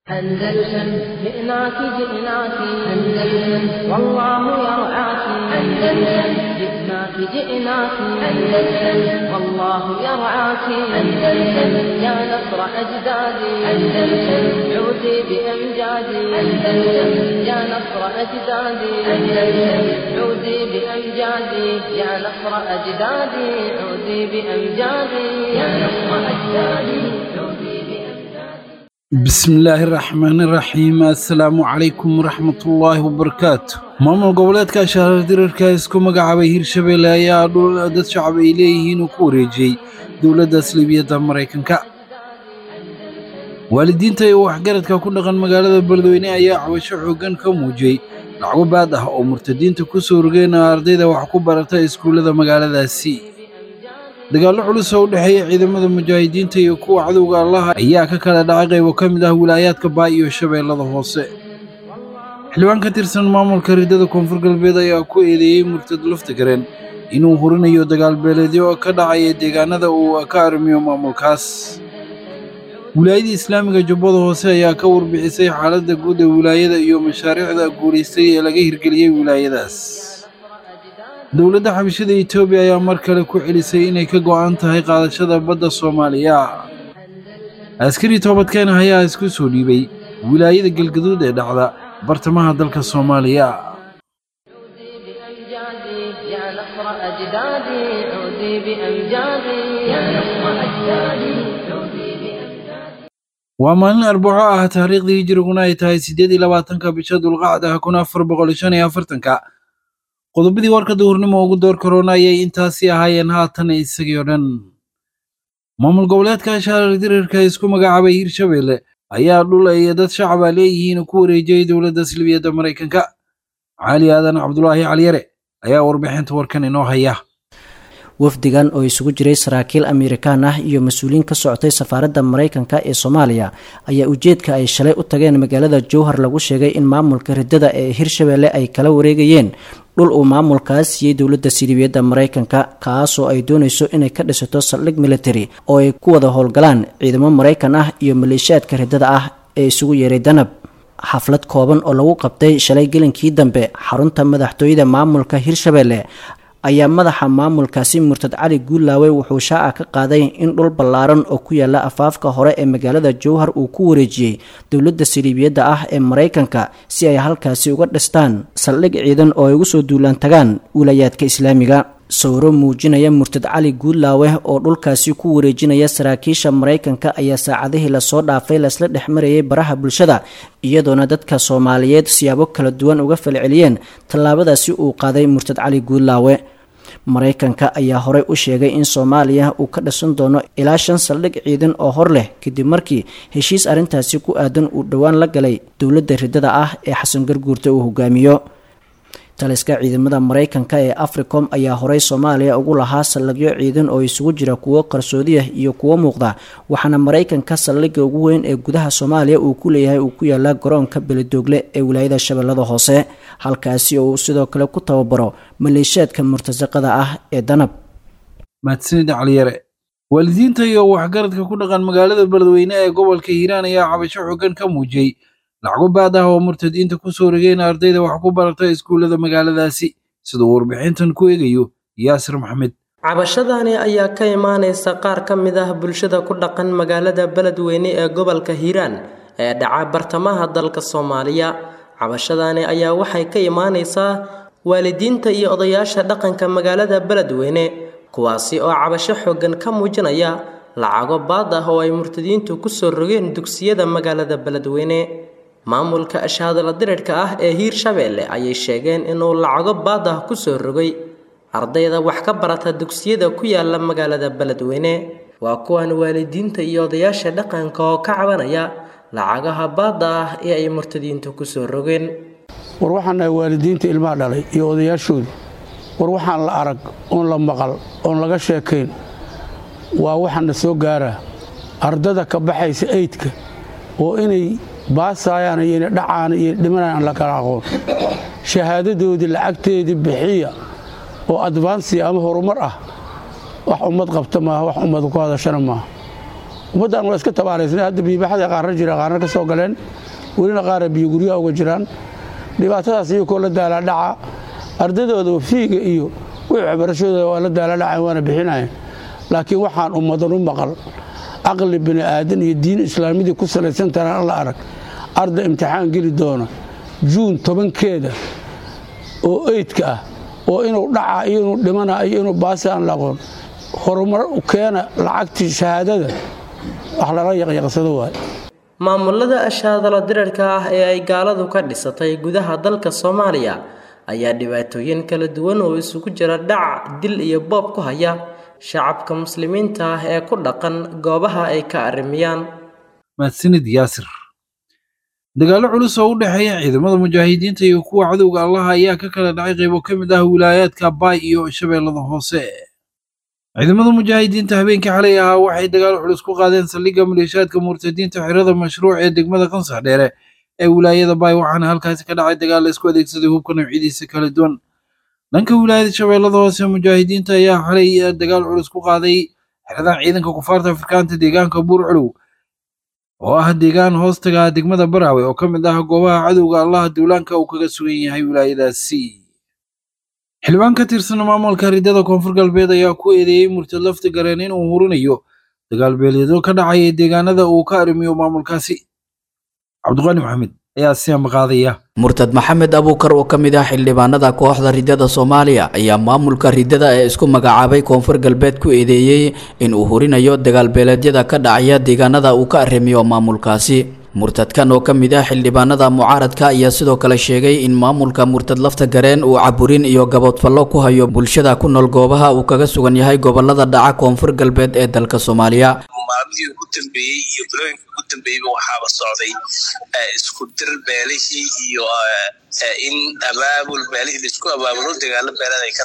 أندلسن جئناك جئناك أندلسن والله يرعاك أندلسن جئناك جئناك أندلسن والله يرعاك أندلسن يا نصر أجدادي أندلسن عودي بأمجادي أندلسن يا نصر أجدادي أندلسن عودي بأمجادي يا نصر أجدادي عودي بأمجادي يا نصر أجدادي عودي بأمجادي bismillaahi raxmaani raxiim assalaamu calaykum waraxmatullaahi wabarakaatu maamul goboleedka shahrar dirarka isku magacaabay hirshabeelle ayaa dhul dad shacab ay leeyihiin uu ku wareejiyey dowladda salibiyadda maraykanka waalidiinta iyo waxgaradka ku dhaqan magaalada beledweyne ayaa cabasho xooggan ka muujiyey lacago baad ah oo murtadiinta ku soo rogeen ardayda wax ku barata iskuullada magaaladaasi dagaallo culus oo u dhexeeya ciidamada mujaahidiinta iyo kuwa cadowga allaha ayaa ka kala dhacay qaybo ka mid ah wilaayaadka baay iyo shabeellada hoose xildhibaan ka tirsan maamulka riddada koonfur galbeed ayaa ku eedeeyey murtad laftagareen inuu hurinayo dagaal beeleedyo ka dhacaya deegaanada uu ka arrimiyo maamulkaas wilaayada islaamiga jubbada hoose ayaa ka warbixisay xaaladda guud ee wilaayada iyo mashaariicda guulaystay ee laga hirgeliyey wilaayadaas dowladda xabashada etoobiya ayaa mar kale ku celisay inay ka go'an tahay qaadashada badda soomaaliya askari toobadkeen ayaa isku soo dhiibay wilaayada galgaduud ee dhacda bartamaha dalka soomaaliya عودي بأمجادي يا نصر أجدادي عودي بأمجادي يا نصر أجدادي عودي بأمجادي waa maalin arbaco ah taariikhdii hijiriguna ay tahay siddeed iyo labaatanka bisha dulqacda kun afar boqol shan iyo afartanka qodobadii warka duhurnimo ugu door korona ayay intaasi ahaayeen haatan isagii oo dhan maamul goboleedka shaarar dirarka isku magacaabay hirshabeelle ayaa dhul ay dad shacaba leeyihiin ku wareejiyey dowladda silbiyadda maraykanka cali aadan cabdulaahi caliyare ayaa warbixinta warkan inoo haya wafdigan oo isugu jiray saraakiil amerikaan ah iyo mas-uuliyiin ka socotay safaaradda maraykanka ee soomaaliya ayaa ujeedka ay shalay u tageen magaalada jowhar lagu sheegay in maamulka riddada ee hirshabeelle ay kala wareegayeen dhul uu maamulkaas siiyey dowladda silibiyadda maraykanka kaasoo ay doonayso inay ka dhisato saldhig military oo ay ku wada howlgalaan ciidamo maraykan ah iyo maleeshiyaadka riddada ah ee isugu yeeray danab xaflad kooban oo lagu qabtay shalay gelinkii dambe xarunta madaxtooyada maamulka hirshabeelle ayaa madaxa maamulkaasi murtad cali guulaawe wuxuu shaaca ka qaaday in dhul ballaaran oo ku yaala afaafka hore ee magaalada jowhar uu ku wareejiyey dowladda saliibiyadda ah ee maraykanka si ay halkaasi uga dhistaan saldhig ciidan oo ay ugu soo duulaan tagaan wilayaadka islaamiga sawiro muujinaya murtad cali guulaawe oo dhulkaasi ku wareejinaya saraakiisha maraykanka ayaa saacadihii lasoo dhaafay laysla dhex marayay baraha bulshada iyadoona dadka soomaaliyeed siyaabo kala duwan uga falceliyeen tallaabadaasi uu qaaday murtad cali guulaawe maraykanka ayaa horey u sheegay in soomaaliya uu ka dhisan doono ilaa shan saldhig ciidan oo hor leh kadib markii heshiis arrintaasi ku aadan uu dhowaan la galay dowladda riddada ah ee xasan garguurta uu hogaamiyo taliska ciidamada maraykanka ee africom ayaa horey soomaaliya ugu lahaa saldhigyo ciidan oo isugu jira kuwo qarsoodiah iyo kuwo muuqda waxaana maraykanka saldhigga ugu weyn ee gudaha soomaaliya uu ku leeyahay uu ku yaala garoonka beledoogle ee wilaayada shabeellada hoose halkaasi oo uu sidoo kale ku tababaro maleeshiyaadka murtasaqada ah ee danab mahadsanid caliyare waalidiinta iyo waxgaradka ku dhaqan magaalada beledweyne ee gobolka hiiraan ayaa cabasho xooggan ka muujiyey lacago baad ah oo murtadiinta ku soo rogeen ardayda wax ku barata iskuullada magaaladaasi siduu warbixintan ku eegayo yaasir maxamed cabashadani ayaa ka imaaneysa qaar ka mid ah bulshada ku dhaqan magaalada beledweyne ee gobolka hiiraan ee dhaca bartamaha dalka soomaaliya cabashadani ayaa waxay ka imaaneysaa waalidiinta iyo odayaasha dhaqanka magaalada beledweyne kuwaasi oo cabasho xooggan ka muujinaya lacago baad ah oo ay murtadiintu ku soo rogeen dugsiyada magaalada beledweyne maamulka ashaadala dirirhka ah ee hiirshabeelle ayay sheegeen inuu lacago baad ah ku soo rogay ardayda wax ka barata dugsiyada ku yaala magaalada beledweyne waa kuwan waalidiinta iyo odayaasha dhaqanka oo ka cabanaya lacagaha baadda ah ee ay murtadiintu ku soo rogeen war waxaan nahay waalidiinta ilmaha dhalay iyo odayaashooda war waxaan la arag oon la maqal oon laga sheekayn waa waxaana soo gaaraa ardada ka baxaysa eydka oo inay baasaayaan iyo inay dhacaan iyo dhimanayaan aan la kala aqoon shahaadadoodii lacagteedii bixiya oo advansiya ama horumar ah wax ummad qabta maaha wax ummad ku hadashana maaha ummaddan waa iska tabaaraysnay hadda biibaxada qaarna jira qaarna ka soo galeen welina qaara biyo guryaha uga jiraan dhibaatadaas iyakoo la daaladhaca ardaydooda fiiga iyo wixii waxbarashadooda waa la daaladhacayn waana bixinayan laakiin waxaan ummadan u maqal caqli bini aadan iyo diin islaamidii ku salaysan taraan alla arag arday imtixaan geli doona juun tobankeeda oo eydka ah oo inuu dhaca iyo inuu dhimana iyo inuu baasi aan la aqoon horumar keena lacagtii shahaadada wax lala yaqyaqsado waay maamulada ashaadalo dirarka ah ee ay gaaladu ka dhisatay gudaha dalka soomaaliya ayaa dhibaatooyin kala duwan oo isugu jira dhac dil iyo boob ku haya shacabka muslimiinta ah ee ku dhaqan goobaha ay ka arrimiyaan mahadsanid yaasir dagaallo culus oo u dhexeeya ciidamada mujaahidiinta iyo kuwa cadowga allaha ayaa ka kala dhacay qaybo ka mid ah wilaayaadka baay iyo shabeellada hoose ciidamada mujaahidiinta habeenkii xalay ahaa waxay dagaal culus ku qaadeen saldhigga maleeshiyaadka murtadiinta xirada mashruuc ee degmada kansax dheere ee wilaayada baay waxaana halkaasi ka dhacay dagaal la isku adeegsaday hubka noocyadiisa kala duwan dhanka wilaayada shabeellada hoose mujaahidiinta ayaa xalay dagaal culus ku qaaday xeradan ciidanka kufaarta afrikaanta deegaanka buurculuw oo ah deegaan hoostaga degmada baraawe oo ka mid ah goobaha cadowga allaha duulaanka uu kaga sugan yahay wilaayadaasi xildhibaan ka tirsan maamulka ridada koonfur galbeed ayaa ku eedeeyey murtad lafta gareen inuu hurinayo dagaal beeleedyo ka dhacaya deegaanada uu ka arrimiyo maamulkaasi cabdiqaani maxamed ayaa si ambaqaadaya murtad maxamed abuukar oo ka mid ah xildhibaanada kooxda ridada soomaaliya ayaa maamulka ridada ee isku magacaabay koonfur galbeed ku eedeeyey in uu hurinayo dagaalbeeleedyada ka dhacaya deegaanada uu ka arrimiyo maamulkaasi murtadkan oo ka mid ah xildhibaanada mucaaradka ayaa sidoo kale sheegay in maamulka murtad lafta gareen uu caburin iyo gaboodfallo ku hayo bulshada ku nool goobaha uu kaga sugan yahay gobolada dhaca koonfur galbeed ee dalka soomaaliya maalmihii ugu dambeeyey iyo bilooyinka ugu dambeeyeyba waxaaba socday isku dir beelihii iyo in abaabul beelihii laisku abaabulo dagaalo beelada ay ka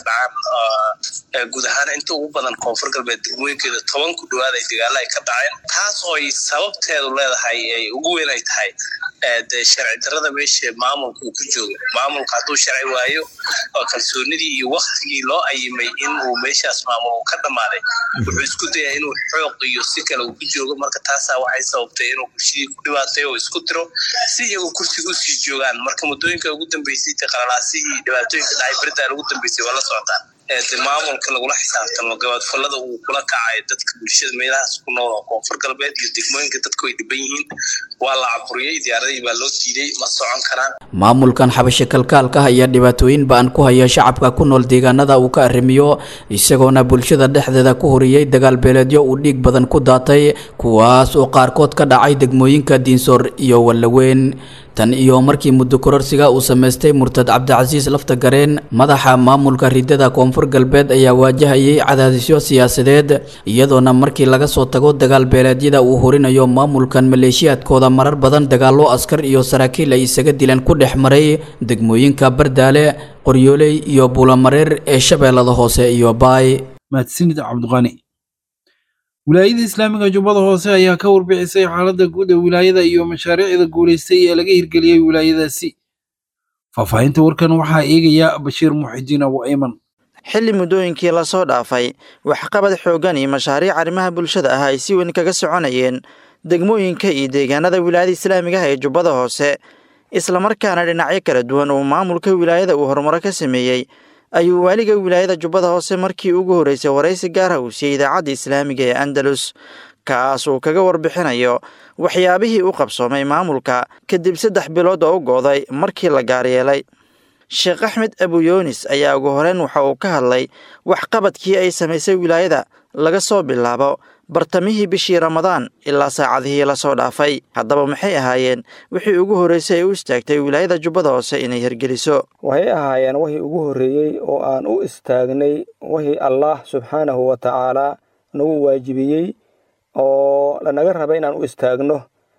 dhacaan guud ahaan inta ugu badan koonfur galbeed degmooyinkeeda toban ku dhawaad ay dagaalo ay ka dhaceen taas oo ay sababteedu leedahay ay ugu weyn ay tahay de sharci darada meesha maamulka uu ka joogo maamulka hadduu sharci waayo oo kalsoonidii iyo waktigii loo ayimay in uu meeshaas maamul uu ka dhammaaday wuxuu isku dayaa inuu xooq iyo si kale uu ku joogo marka taasaa waxay sababtay inuu bulshadii ku dhibaatayo oo isku diro si iyagu kursiga usii joogaan marka muddooyinka ugu dambeysay de qalalaasi iyo dhibaatooyinka dhacay beritaan ugu dambeysay waa la socotaan de maamulka lagula xisaabtamo gabaadfalada uu kula kacayo dadka bulshada meelahaas ku nool oo koonfur galbeed iyo degmooyinka dadku ay dhiban yihiin waa la caburiyey diyaaradii baa loo diiday ma socon karaan maamulkan xabasho kalkaalka ayaa dhibaatooyin ba-an ku haya shacabka ku nool deegaanada uu ka arrimiyo isagoona bulshada dhexdeeda ku horiyey dagaal beeleedyo uu dhiig badan ku daatay kuwaas oo qaarkood ka dhacay degmooyinka diinsoor iyo wallaweyn tan iyo markii muddo kororsiga uu samaystay murtad cabdicasiis lafta gareen madaxa maamulka ridada koonfur galbeed ayaa waajahayay cadaadisyo siyaasadeed iyadoona markii laga soo tago dagaal beeleedyada uu horinayo maamulkan maleeshiyaadkooda marar badan dagaallo askar iyo saraakiil ay isaga dileen ku dhex maray degmooyinka bardaale qoryooley iyo buulamareer ee shabeellada hoose iyo baay mahadsanid cabdiqani wilaayada islaamiga jubbada hoose ayaa ka warbixisay xaaladda guud ee wilaayada iyo mashaariicda guulaystay ee laga hirgeliyey wilaayadaasi faahfaahinta warkan waxaa eegaya bashiir muxidiin abu ayman xilli muddooyinkii lasoo dhaafay waxqabad xooggan iyo mashaariic arrimaha bulshada ah ay si weyn kaga soconayeen degmooyinka iyo deegaanada wilaayada islaamiga ah ee jubbada hoose islamarkaana dhinacyo kala duwan uu maamulka wilaayada uu horumaro ka sameeyey ayuu waaliga wilaayada jubbada hoose markii ugu horreysay waraysi gaara uu siiyey idaacadda islaamiga ee andalus kaas uu kaga warbixinayo waxyaabihii u qabsoomay maamulka kadib saddex bilood oo u go'day markii la gaaryeelay sheekh axmed abuyoonis ayaa ugu horeyn waxa uu ka hadlay waxqabadkii ay samaysay wilaayada laga soo bilaabo bartamihii bishii ramadaan ilaa saacadihii lasoo dhaafay haddaba maxay ahaayeen wixii ugu horreysay ay u istaagtay wilaayada jubbada hoose inay hirgeliso waxay ahaayeen wixii ugu horreeyey oo aan u istaagnay wixii allaah subxaanahu wa tacaalaa nagu waajibiyey oo lanaga rabay inaan u istaagno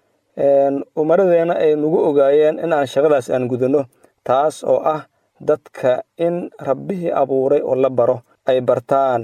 umaradeenna ay nagu ogaayeen in aan shaqadaas aan gudanno taas oo ah dadka in rabbihii abuuray oo la baro ay bartaan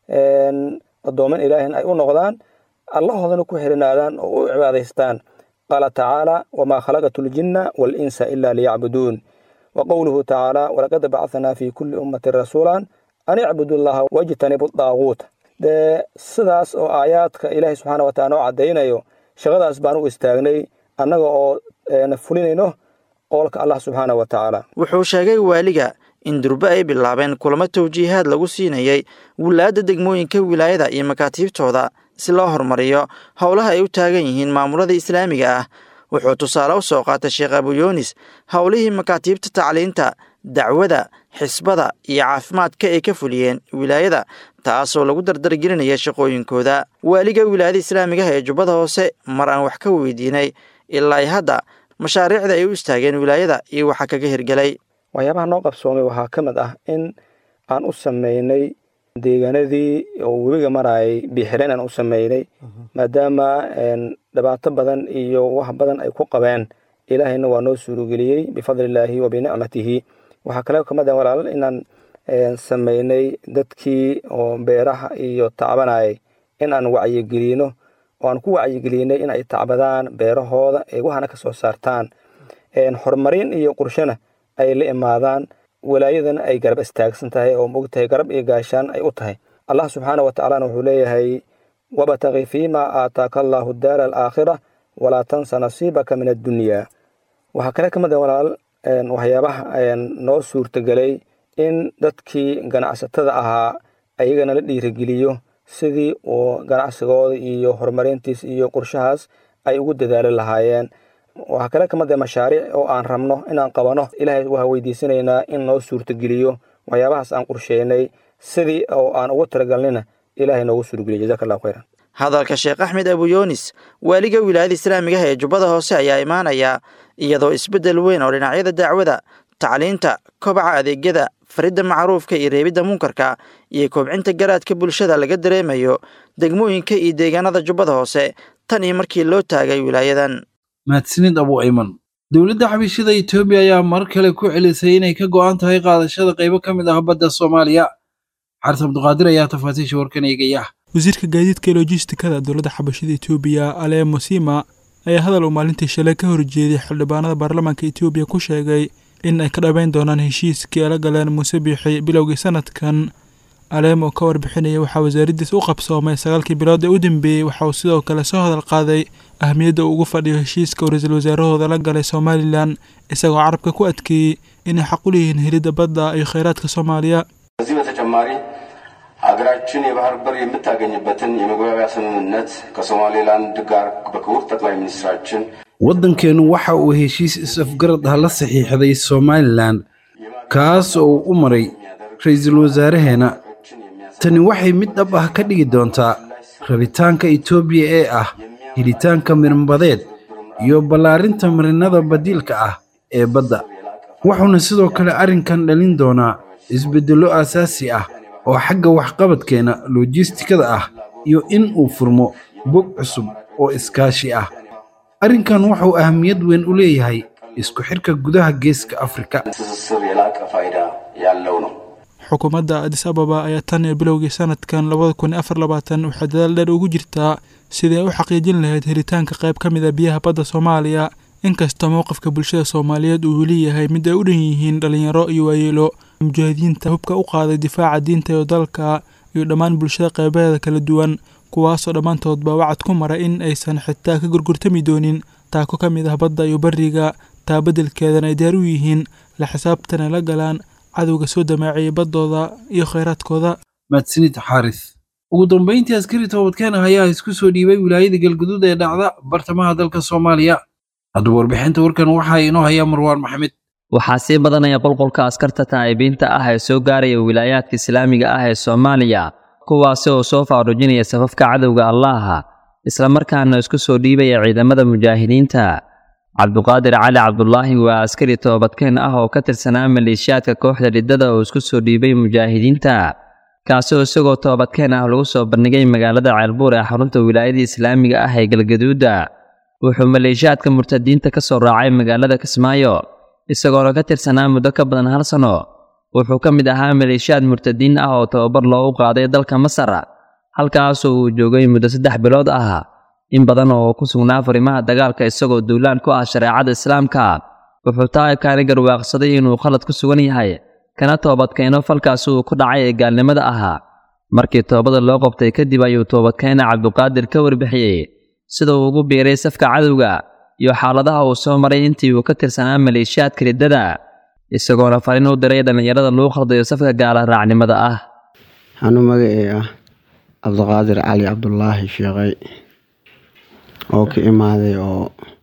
addooman ilaahin ay u noqdaan allahoodana ku xirinaadaan oo u cibaadaystaan qaala tacaala wamaa khalaqatu ljinna waalinsa ila liyacbuduun wa qowluhu tacaala walaqad bacanaa fi kulli ummatin rasuulan an icbudu llaha wajtanibu daaguut dee sidaas oo aayaadka ilaahay subxaana wa taala noo caddaynayo shaqadaas baan u istaagnay annaga oo fulinayno qowlka allah subxaana wa tacaala wuxuu sheegay waaliga in durbe ay bilaabeen kulamo tawjiihaad lagu siinayay wilaayadda degmooyinka wilaayada iyo makaatiibtooda si loo horumariyo howlaha ay u taagan yihiin maamulada islaamiga ah wuxuu tusaale u soo qaatay sheekh abuyunis howlihii makaatiibta tacliinta dacwada xisbada iyo caafimaadka ay ka fuliyeen wilaayada taasoo lagu dardargelinaya shaqooyinkooda waaliga wilaayada islaamiga ah ee jubbada hoose mar aan wax ka weydiinay ilaa hadda mashaariicda ay u istaageen wilaayada iyo waxaa kaga hirgelay waxyaabaha noo qabsoomay waxaa ka mid ah in aan u sameynay deegaanadii oo webiga marayay biixireen aan u sameynay maadaama dhibaato badan iyo wax badan ay ku qabeen ilaahayna waa noo suurogeliyey bifadlillaahi wa binicmatihi waxaa kale kamid ah walaal inaan sameynay dadkii oo beeraha iyo tacbanayay in aan wacyigelino oo aan ku wacyigelinay in ay tacbadaan beerahooda ay waxana ka soo saartaan horumarin iyo qurshona ay la imaadaan walaayadana ay garab istaagsan tahay oo mogtahay garab iyo gaashaan ay u tahay allah subxaana wa tacaalana wuxuu leeyahay wabtaqi fiima aataaka allaahu daara alaakhira walaa tansa nasiibaka min addunyaa waxaa kale ka mid ah walaal waxyaabaha noo suurtagelay in dadkii ganacsatada ahaa ayagana la dhiirigeliyo sidii uu ganacsigooda iyo horumarintiis iyo qorshahaas ay ugu dadaali lahaayeen waxaa kale kamid ah mashaariic oo aan rabno inaan qabano ilaahay waxaa weydiisanaynaa in noo suurtageliyo waxyaabahaas aan qorsheynay sidii oo aan ugu talagalnina ilaahay noogu suurgeliyo jazaka allahu khayran hadalka sheekh axmed abuyunis waaliga wilaayada islaamiga ah ee jubbada hoose ayaa imaanaya iyadoo isbeddel weyn oo dhinacyada dacwada tacliinta kobaca adeegyada faridda macruufka iyo reebidda munkarka iyo kobcinta garaadka bulshada laga dareemayo degmooyinka iyo deegaanada jubbada hoose tan iyo markii loo taagay wilaayadan mahadsanid abu ayman dowladda xabiishada etoobiya ayaa mar kale ku celisay inay ka go'an tahay qaadashada qaybo ka mid ah badda soomaaliya xaris abduqaadir ayaa tafaasiisha warkan eegaya wasiirka gaadiidka ee lojistikada dowladda xabashada etoobiya ale mosima ayaa hadal uu maalintii shalay ka horjeeday xildhibaanada baarlamaanka etoobiya ku sheegay in ay ka dhabayn doonaan heshiiskii ala galeen muuse biixi bilowgii sanadkan aleem oo ka warbixinaya waxaa wasaaraddiis u qabsoomay sagaalkii bilood ee u dambeeyey waxa uu sidoo kale soo hadal qaaday ahmiyadda uu ugu fadhiyo heshiiska uu ra-iisul wasaarahooda la galay somalilan isagoo carabka ku adkeeyey inay xaq u leeyihiin helidda badda iyo khayraadka soomaaliya ከዚህ በተጨማሪ ሀገራችን የባህር በር የምታገኝበትን የመግባቢያ ስምምነት ከሶማሌላንድ ጋር በክቡር ጠቅላይ ሚኒስትራችን waddankeennu waxa uu heshiis is-afgarad ah la saxiixday somalilan kaas oo uu u maray ra-iisul wasaaraheena tani waxay mid dhab ah ka dhigi doontaa rabitaanka etoobiya ee ah helitaanka mirinbadeed iyo ballaarinta marinnada badiilka ah ee badda wuxuuna sidoo kale arrinkan dhalin doonaa isbeddello aasaasi ah oo xagga waxqabadkeenna lojistikada ah iyo in uu furmo bog cusub oo iskaashi ah arrinkan wuxuu ahamiyad weyn u leeyahay isku xidhka gudaha geeska afrika ትስስር የላቀ ፋይዳ ያለው ነው። xukuumadda adis ababa ayaa tan iyo bilowgii sanadkan labada kun iyo afar labaatan waxay dadaal dheer ugu jirtaa sidii ay u xaqiijin lahayd helitaanka qayb ka mid a biyaha badda soomaaliya inkastoo mowqifka bulshada soomaaliyeed uu weli yahay mid ay u dhan yihiin dhallinyaro iyo waayeelo mujaahidiinta hubka u qaaday difaaca diinta iyo dalka iyo dhammaan bulshada qaybaheeda kala duwan kuwaasoo dhammaantoodba wacad ku mara in aysan xitaa ka gurgurtami doonin taako ka mid ah badda iyo bariga taa beddelkeedana ay diyaar u yihiin la xisaabtana la galaan cadowga soo damaaciyay baddooda iyo khayraadkooda mahadsanid xaaris ugu dambayntii askari toobadkeen ah ayaa isku soo dhiibay wilaayada galguduud ee dhacda bartamaha dalka soomaaliya haddaba warbixinta warkan waxaa inoo hayaa marwaan maxamed waxaa sii badanaya qolqolka askarta taa'ibiinta ah ee soo gaaraya wilaayaadka islaamiga ah ee soomaaliya kuwaasi oo soo faarujinaya safafka cadowga allaha islamarkaana isku soo dhiibaya ciidamada mujaahidiinta cabduqaadir cali cabdulaahi waa askari toobadkeen ah oo ka tirsanaa maleeshiyaadka kooxda riddada oo isku soo dhiibay mujaahidiinta kaasi oo isagoo toobadkeen ah lagu soo bandhigay magaalada ceelbuur ee xarunta wilaayada islaamiga ah ee galgaduuda wuxuu maleeshiyaadka murtadiinta ka soo raacay magaalada kismaayo isagoona ka tirsanaa muddo ka badan hal sano wuxuu ka mid ahaa maleeshiyaad murtadiin ah oo tababar loogu qaaday dalka masar halkaasoo uu joogay muddo saddex bilood ah in badan oo ku sugnaa farimaha dagaalka isagoo duulaan ku ah shareecada islaamka wuxuu taa'ibkaani garwaaqsaday inuu khalad ku sugan yahay kana toobadkeeno falkaasi uu ku dhacay ee gaalnimada ahaa markii toobada loo qabtay kadib ayuu toobadkeena cabduqaadir ka warbixiyey sida uu ugu biiray safka cadowga iyo xaaladaha uu soo maray intii uu ka tirsanaa maleeshiyaadka riddada isagoona fariin u diray dhallinyarada lagu khaldayo safka gaala raacnimada ah anuu magacee ah cabdiqaadir cali cabdulaahi sheekay oo ka imaaday oo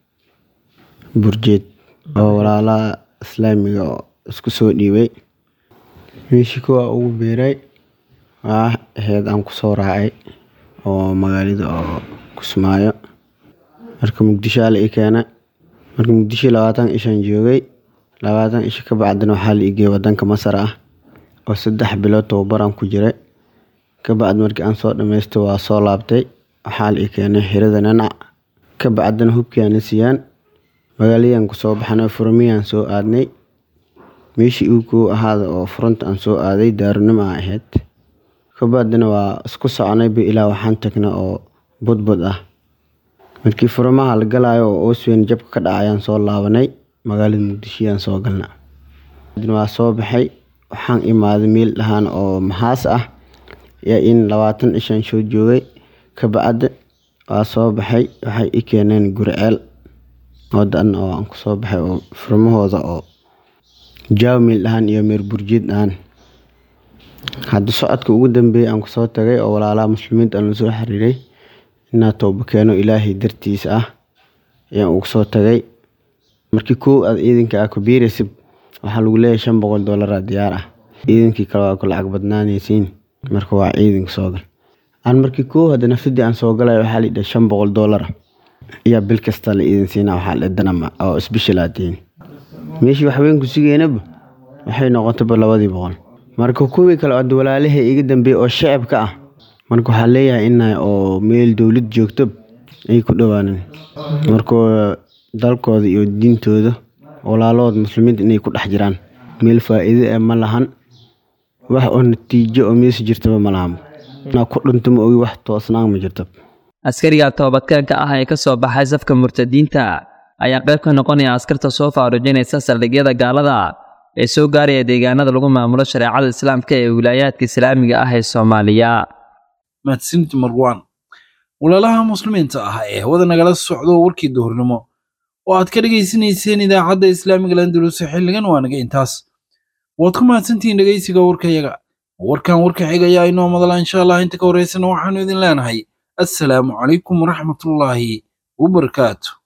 burjeed oo walaalaha islaamiga oo isku soo dhiibay meeshii kuwaa ugu biiray waa aheyd aan kusoo raacay oo magaalada oo kusmaayo marka muqdisho ala i keena marka muqdisho labaatan ishaan joogay labaatan isha ka bacdina waxaa la igeeyay wadanka masar ah oo saddex bilood tababaraan ku jiray ka bacdi markii aan soo dhammaystay waa soo laabtay waxaa la i keenay xirada nanac ka bacdina hubkiaana siiyaan magaaladaan kusoo baxnay furmiyaan soo aadnay meeshii uu kuu ahaada oo furanta aan soo aaday daarunimo a ahayd ka bacdina waa isku soconayba ilaa waxaan tagnay oo budbud ah markii furmaha la galaayo oo oosweyn jabka ka dhacayaan soo laabanay magaalada muqdishoyaan soo galna waa soo baxay waxaan imaaday meel dhahaan oo maxaas ah yaa in labaatan ishaan soo joogay ka bacdi waa soo baxay waxay i keeneen guriceel wadan oo aan kusoo baxay oo furmahooda oo jaaw meel dhahaan iyo meer burjiid dhahaan hadda socodka ugu dambeeyay aan kusoo tagay oo walaalaha muslimiinta aan lasoo xiriiray inaa tooba keeno ilaahay dartiisa ah ayaan ugu soo tagay markii kow aad ciidanka ah kubiiraysid waxaa lagu leeyahay shan boqol doolara diyaar ah ciidankii kale waa ku lacag badnaanaysiin marka waa ciidanka soo gal aan markii kow hadda nafsadii aan soo galay waxaa la yidhaha shan boqol doolara ayaa bil kasta la iidin siinaa waxaa la danama oo isbishal aad tihiin meeshii waxweyn ku sugeynaba waxay noqotayba labadii boqol marka kuwii kale oo walaalahay iga dambeeyey oo shacabka ah marka waxaa leeyahay ina oo meel dowlad joogto ay ku dhowaanan marka dalkooda iyo diintooda walaalahooda muslimiinta inay ku dhex jiraan meel faa'iido eh ma lahan wax oo natiijo oo meesa jirtaba ma lahan inaa ku dhinto ma ogi wax toosnaan ma jirto askariga toobadkeenka ah ee ka soo baxay safka murtadiinta ayaa qayb ka noqonaya askarta soo faarujinaysa saldhigyada gaalada ee soo gaaraya deegaanada lagu maamulo shareecada islaamka ee wilaayaadka islaamiga ah ee soomaaliya mahadsanid marwan walaalaha muslimiinta ah ee hawada nagala socdo warkii duhurnimo oo aad ka dhegaysanayseen idaacadda islaamiga landulus xilligan waa naga intaas waad ku mahadsantihiin dhegaysiga warkayaga warkan warka xigayaa inoo madala insha allah inta ka horeysana waxaanu idin leenahay assalaamu calaykum waraxmatullaahi wabarakaatu